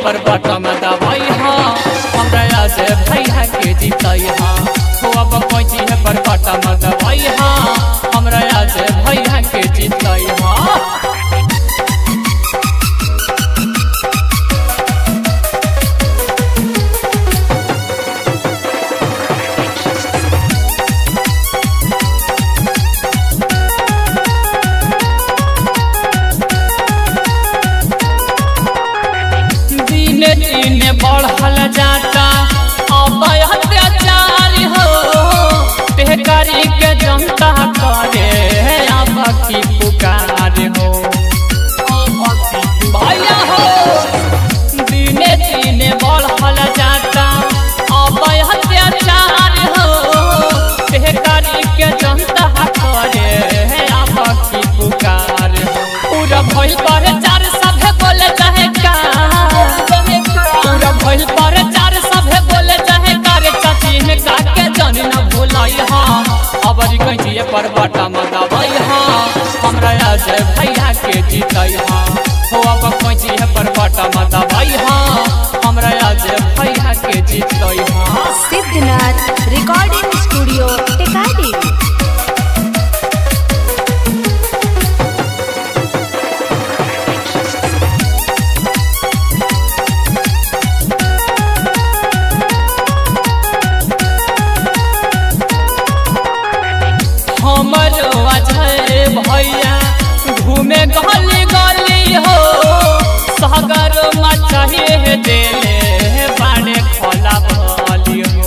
पर बटम दबाई हाँ हमरा से भैया के जीतई हाँ हो अब पहुँची है पर बटम दबाई हाँ हमरा से भैया के जीतई हाँ दिन दिन बढ़ल जाता अब अत्याचार हो बेकारी के जनता करे अब की पुकार हो भैया हो दिन दिन बढ़ल जाता अब अत्याचार हो बेकारी के जनता करे अब की पुकार हो पूरा भइल पर चार सभे बोले चाहे का पूरा भइल पर चार सभे बोले चाहे करे चाची में काके जानी न भूलाई हाँ अबरी कहिए पर बटा मदावई हाँ हमरा आज भैया के जीतई हाँ हो अब कहिए पर बटा मदावई हाँ हमरा आज भैया के जीतई हाँ सिद्धनाथ रिकॉर्डिंग स्टूडियो टेकाडी हमर अजय भैया घूमे गली गली हो सागर मचाहे देले बाड़े खोला भली हो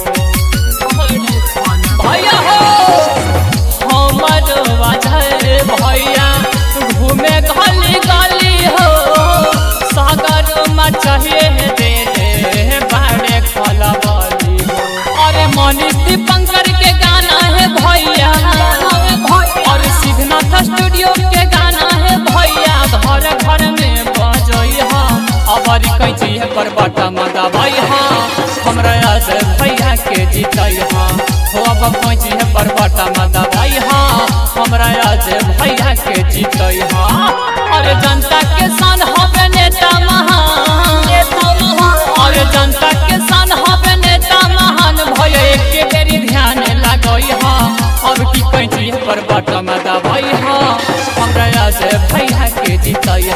भैया हो हमर अजय भैया घूमे गली गली हो सागर मचाहे देले बाड़े खोला भली हो अरे मनीष दीपंकर के गाना है भैया और सिद्धनाथ स्टूडियो के गाना है भैया घर घर में बजई हाँ अबरी कैची है पर बटा मदा भाई हाँ हमरा आज भैया के जीतई हाँ हो अब कैची है पर बटा मदा भाई हाँ हमरा आज भैया के जीतई हाँ अरे जनता के सन हवे नेता महान अरे जनता के सन हवे नेता महान भय एक बेरी ध्यान लगई हाँ अब की कैची पर बटम दबाई हाँ हमरा आज भैया के जीतई